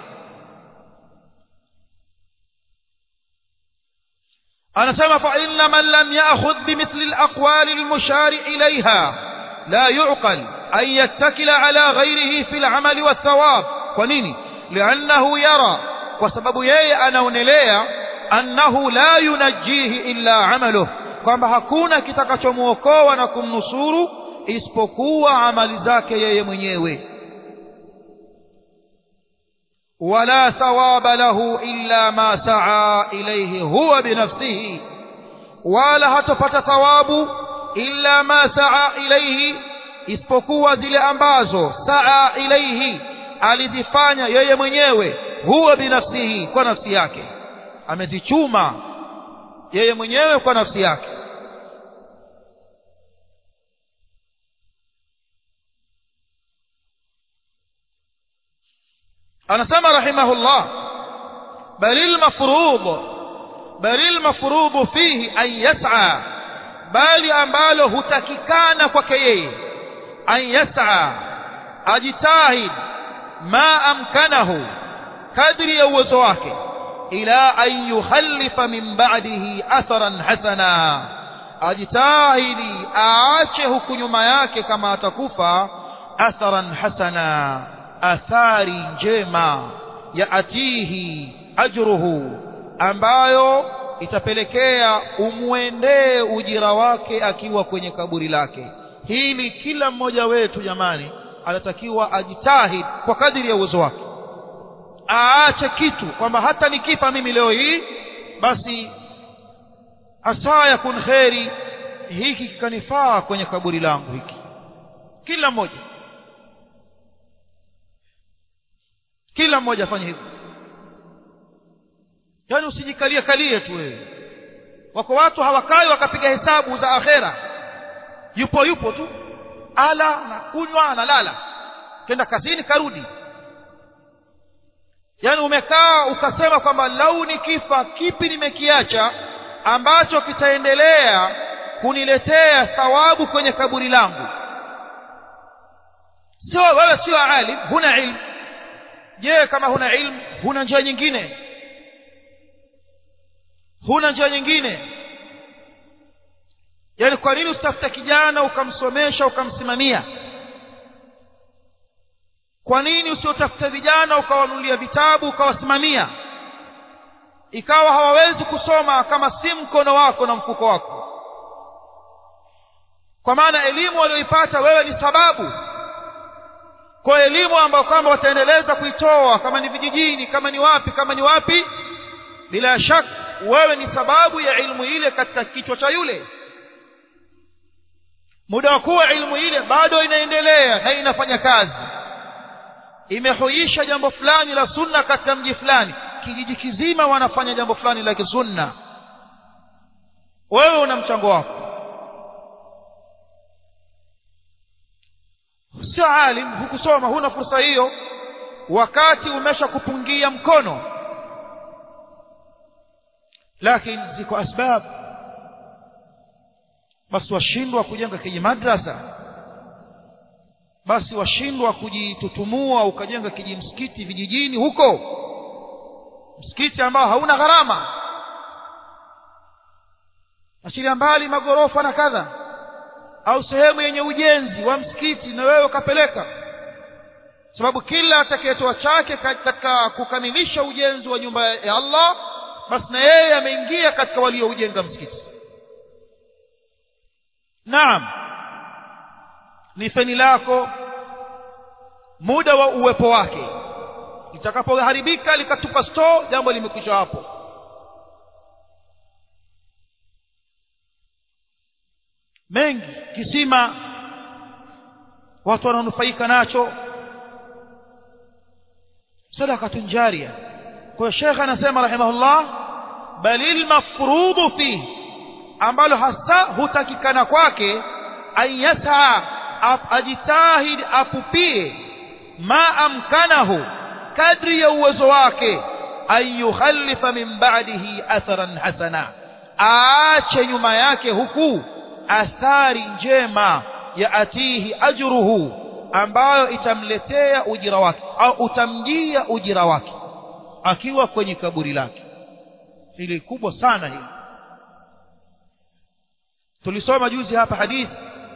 anasema fa inna man lam ya'khudh bimithli al-aqwali al-mushari ilayha la yu'qal an yattakila ala ghayrihi fi al-amali wath-thawab kwa nini li'annahu yara kwa sababu yeye anaonelea annahu la yunajjihi illa amaluhu kwamba hakuna kitakachomuokoa na kumnusuru isipokuwa amali zake yeye mwenyewe ولا ثواب له إلا ما سعى إليه هو بنفسه ولا هتفت ثواب إلا ما سعى إليه isipokuwa zile ambazo saa ilaihi alizifanya yeye mwenyewe huwa binafsihi kwa nafsi yake amezichuma yeye mwenyewe kwa nafsi yake anasema rahimahullah balil mafrudh balil mafrudh fihi an yas'a bali ambalo hutakikana kwake yeye an yas'a ajitahid ma amkanahu kadri ya uwezo wake ila an yukhallifa min ba'dihi atharan hasana ajitahidi aache huku nyuma yake kama atakufa atharan hasana athari njema ya atihi ajruhu ambayo itapelekea umwendee ujira wake akiwa kwenye kaburi lake hili kila mmoja wetu jamani anatakiwa ajitahid kwa kadiri ya uwezo wake aache kitu kwamba hata nikifa mimi leo hii basi asa yakun kheri hiki kikanifaa kwenye kaburi langu hiki kila mmoja kila mmoja afanye hivyo yaani usijikalie kalie tu wewe wako watu hawakai wakapiga hesabu za akhera yupo yupo tu ala na kunywa analala kenda kazini karudi yaani umekaa ukasema kwamba lau nikifa kipi nimekiacha ambacho kitaendelea kuniletea thawabu kwenye kaburi langu sio wewe sio alim huna ilmu je kama huna ilmu huna njia nyingine huna njia nyingine yaani kwa nini usitafute kijana ukamsomesha ukamsimamia kwa nini usiotafute vijana ukawanunulia vitabu ukawasimamia ikawa hawawezi kusoma kama si mkono wako na mfuko wako kwa maana elimu walioipata wewe ni sababu kwa elimu ambayo kwamba wataendeleza kuitoa kama ni vijijini kama ni wapi kama ni wapi bila shaka wewe ni sababu ya ilmu ile katika kichwa cha yule muda wa kuwa ilmu ile bado inaendelea na inafanya kazi imehuisha jambo fulani la sunna katika mji fulani kijiji kizima wanafanya jambo fulani la kisunna wewe una mchango wako sio alim hukusoma huna fursa hiyo wakati umesha kupungia mkono lakini ziko asbab basi washindwa kujenga kiji madrasa basi washindwa kujitutumua ukajenga kiji msikiti vijijini huko msikiti ambao hauna gharama achilia mbali magorofa na kadha au sehemu yenye ujenzi wa msikiti na wewe ukapeleka sababu kila atakayetoa chake katika kukamilisha ujenzi wa nyumba ya Allah basi na yeye ameingia katika walioujenga msikiti naam ni feni lako muda wa uwepo wake litakapoharibika likatupa store jambo limekwisha hapo mengi kisima watu wananufaika nacho sadakatun jaria kwa shekhe anasema rahimahullah balil mafrudu fihi ambalo hasa hutakikana kwake ayasa ajitahid apupie ma amkanahu kadri ya uwezo wake an yukhalifa min ba'dihi atharan hasana aache nyuma yake huku athari njema ya atihi ajruhu ambayo itamletea ujira wake au utamjia ujira wake akiwa kwenye kaburi lake hili kubwa sana hili tulisoma juzi hapa hadithi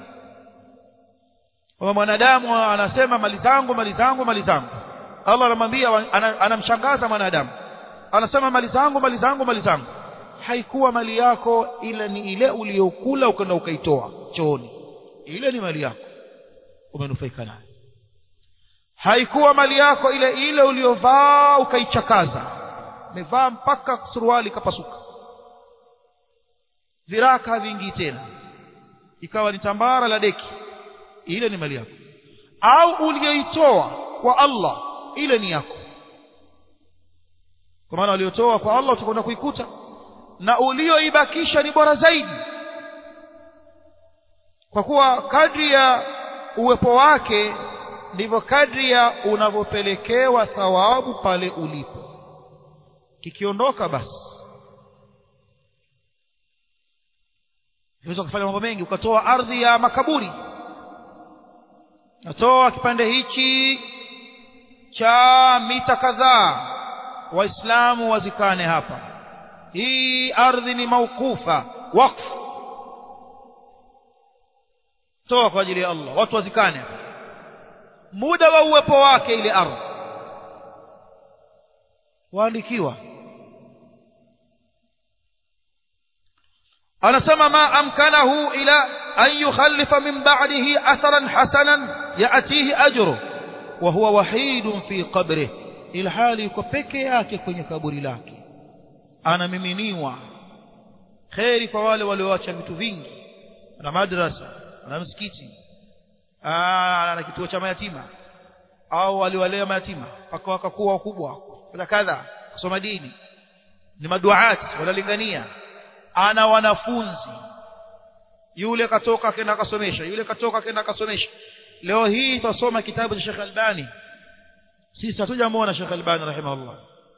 kwamba mwanadamu anasema mali zangu mali zangu mali zangu Allah anamwambia anamshangaza mwanadamu anasema mali zangu mali zangu mali zangu haikuwa mali yako ila ni ile uliyokula ukaenda ukaitoa chooni ile ni mali yako umenufaika nayo haikuwa mali yako ile ile uliyovaa ukaichakaza umevaa mpaka suruali ikapasuka viraka haviingii tena ikawa ni tambara la deki ile ni mali yako au uliyoitoa kwa Allah ile ni yako kwa maana uliotoa kwa Allah utakwenda kuikuta na ulioibakisha ni bora zaidi kwa kuwa kadri ya uwepo wake ndivyo kadri ya unavyopelekewa thawabu pale ulipo kikiondoka basi unaweza kufanya mambo mengi ukatoa ardhi ya makaburi natoa kipande hichi cha mita kadhaa waislamu wazikane hapa hii ardhi ni maukufa wakfu toa kwa ajili ya Allah watu wazikane muda wa uwepo wake ile ardhi waandikiwa anasema ma amkanahu ila an yukhallifa min ba'dihi atharan hasanan ya'tihi ajru wa huwa wahidun fi qabrihi ilhali yuko peke yake kwenye kaburi lake anamiminiwa kheri kwa wale walioacha vitu vingi ana madrasa ana msikiti ana kituo cha mayatima au waliwalea mayatima mpaka wakakuwa wakubwa kadha kadha kusoma dini ni maduati wanalingania ana wanafunzi yule katoka akaenda akasomesha yule katoka akaenda akasomesha leo hii tutasoma kitabu cha Sheikh Albani sisi hatujamuona Sheikh Albani rahimahullah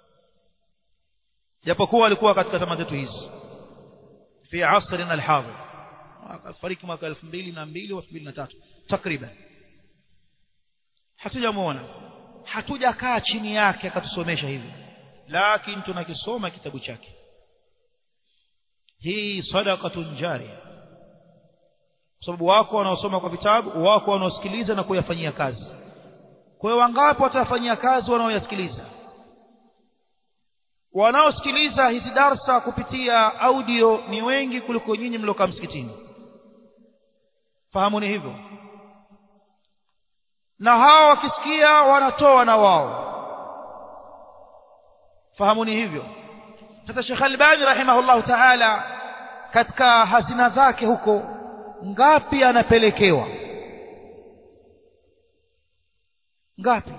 japokuwa alikuwa katika zama zetu hizi fi asrina alhadhir akafariki mwaka 2002 au 2003 takriban hatujamuona hatujakaa chini yake akatusomesha hivi lakini tunakisoma kitabu chake hii sadaqatun jariya kwa sababu wako wanaosoma kwa vitabu wako wanaosikiliza na kuyafanyia kazi kwa hiyo wangapi watafanyia kazi wanaoyasikiliza wanaosikiliza hizi darsa kupitia audio ni wengi kuliko nyinyi mliokaa msikitini fahamuni hivyo na hao wakisikia wanatoa na wao fahamuni hivyo sasa Sheikh Albani rahimahullahu ta'ala katika hazina zake huko ngapi anapelekewa ngapi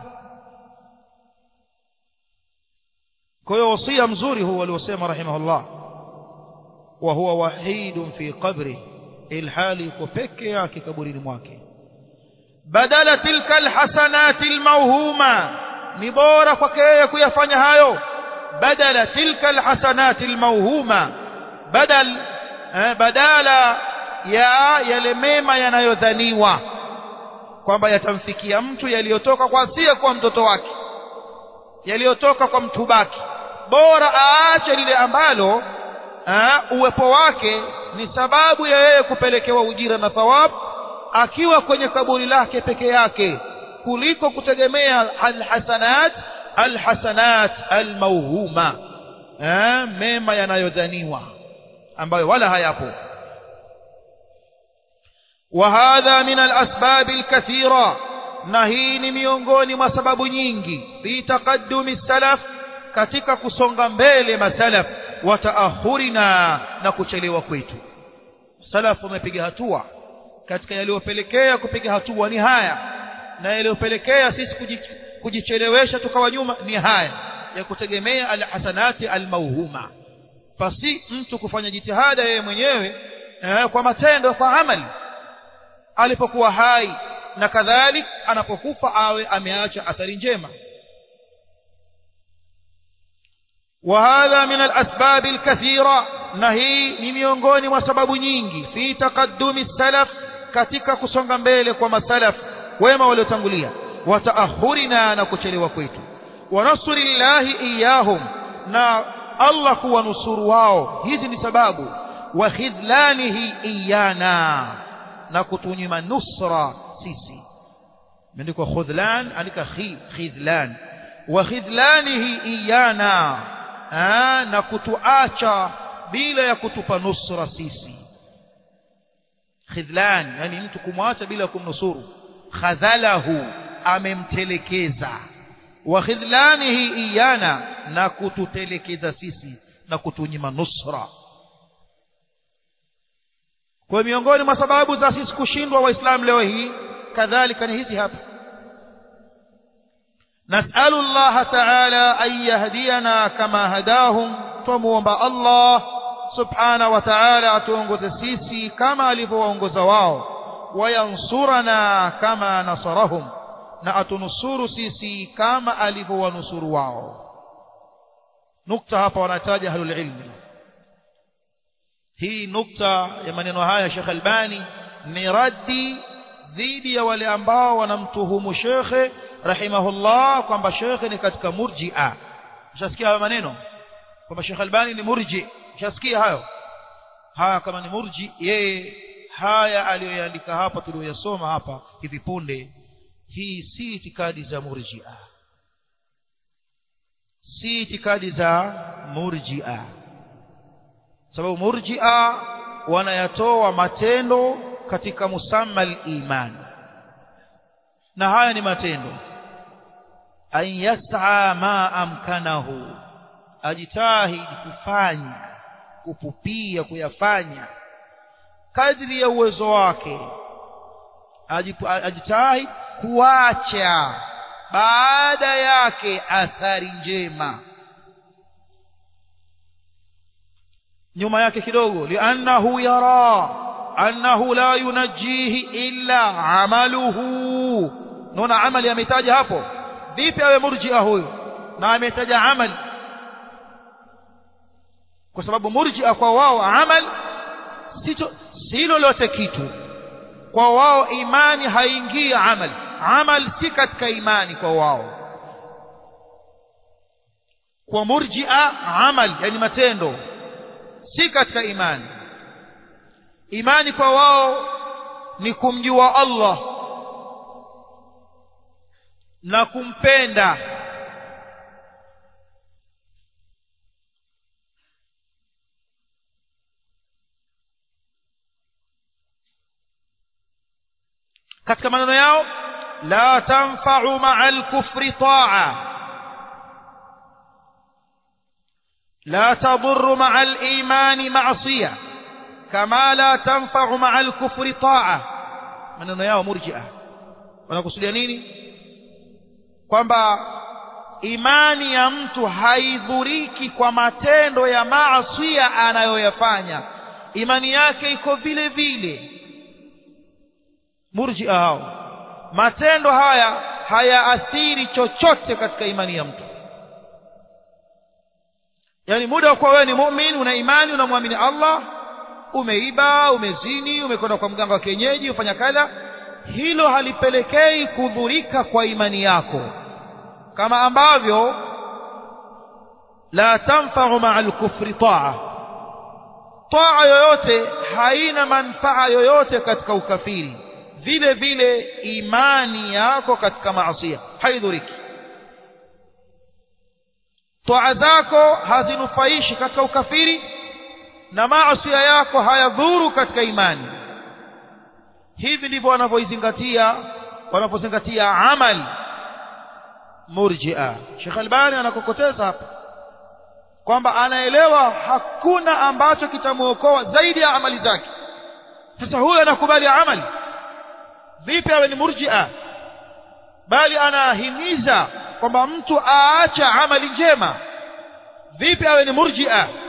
kwa hiyo wasia mzuri huu aliosema rahimahullah wa huwa wahidun fi qabri ilhali yuko peke yake kaburini mwake badala tilka alhasanati almawhuma ni bora kwake yeye kuyafanya hayo badala tilka alhasanati almawhuma badal eh, badala ya yale mema yanayodhaniwa kwamba yatamfikia mtu yaliyotoka kwa asiye kwa mtoto wake yaliyotoka kwa mtu baki bora aache lile ambalo aa, uwepo wake ni sababu ya yeye kupelekewa ujira na thawabu akiwa kwenye kaburi lake peke yake kuliko kutegemea alhasanat alhasanat almauhuma mema yanayodhaniwa ambayo wala hayapo وهذا من الأسباب الكثيرة نهيني miongoni mwa sababu nyingi fi taqaddumi salaf katika kusonga mbele masalaf wa taahurina na kuchelewa kwetu salaf wamepiga hatua katika yaliyopelekea kupiga hatua ni haya na yaliyopelekea sisi kujichelewesha tukawa nyuma ni haya ya kutegemea alhasanati almauhuma basi mtu kufanya jitihada yeye mwenyewe eh, kwa matendo kwa amali alipokuwa hai na kadhalik anapokufa awe ameacha athari njema وهذا من الأسباب الكثيرة نهي ni miongoni mwa sababu nyingi fi taqaddumi salaf katika kusonga mbele kwa masalaf wema waliotangulia wa taahurina na kuchelewa kwetu wa nasrillahi iyahum na Allah kuwanusuru wao hizi ni sababu wa khidlanihi iyana na kutunyima nusra sisi imeandikwa khudlan andika khidlan wa khidlanihi iyana na kutuacha bila ya kutupa nusra sisi khidlan yani mtu kumwacha bila kumnusuru khadhalahu amemtelekeza wa khidlanihi iyana na kututelekeza sisi na kutunyima nusra kwa miongoni mwa sababu za sisi kushindwa waislamu leo hii kadhalika ni hizi hapa نسأل الله تعالى أن يهدينا كما هداهم تموomba Allah subhana wa ta'ala atuongoze sisi kama alivyowaongoza wao wayansurana kama nasarahum na atunusuru sisi kama alivyowanusuru wao nukta hapa wanataja ahlul ilmi hii nukta ya maneno haya Sheikh Albani ni raddi dhidi ya wale ambao wanamtuhumu shekhe rahimahullah kwamba shekhe ni katika murji'a ushasikia hayo maneno kwamba Sheikh Albani ni murji ushasikia hayo haya kama ni murji yeye haya aliyoyaandika hapa tuliyoyasoma hapa hivi punde hii si itikadi za murji'a si itikadi za murji'a sababu murji'a wanayatoa matendo katika musamma al-iman na haya ni matendo an yas'a ma amkanahu ajitahidi kufanya kupupia kuyafanya kadri ya uwezo wake ajitahidi kuacha baada yake athari njema nyuma yake kidogo liannahu yara annahu la yunajjihi illa amaluhu naona amali ametaja hapo vipi awe murji'a huyo na ametaja amali kwa sababu murji'a kwa wao amal si lolote kitu kwa wao imani haingii amal amal si katika imani kwa wao kwa murji'a amal yani matendo si katika imani imani kwa wao ni kumjua Allah na kumpenda katika maneno yao la tanfa'u ma'al kufri ta'a la tadurru ma'al imani ma'siyah kama la tanfa'u ma'al kufri ta'a maneno yao murji'a wanakusudia nini kwamba imani ya mtu haidhuriki kwa matendo ya maasi anayoyafanya imani yake iko vile vile murji'a hao matendo haya hayaathiri chochote katika imani ya mtu yani muda wa kuwa wewe ni muumini una imani unamwamini Allah umeiba umezini umekwenda kwa mganga wa kienyeji ufanya kadha hilo halipelekei kudhurika kwa imani yako kama ambavyo la tanfa'u ma'al kufri ta'a ta'a yoyote haina manfaa yoyote katika ukafiri vile vile imani yako katika maasiya haidhuriki toa zako hazinufaishi katika ukafiri na maasiya yako hayadhuru katika imani hivi ndivyo wanavyoizingatia wanavyozingatia amali murji'a Sheikh Albani anakokoteza hapa kwamba anaelewa hakuna ambacho kitamuokoa zaidi ya amali zake sasa huyo anakubali amali vipi awe ni murji'a bali anahimiza kwamba mtu aacha amali njema vipi awe ni murji'a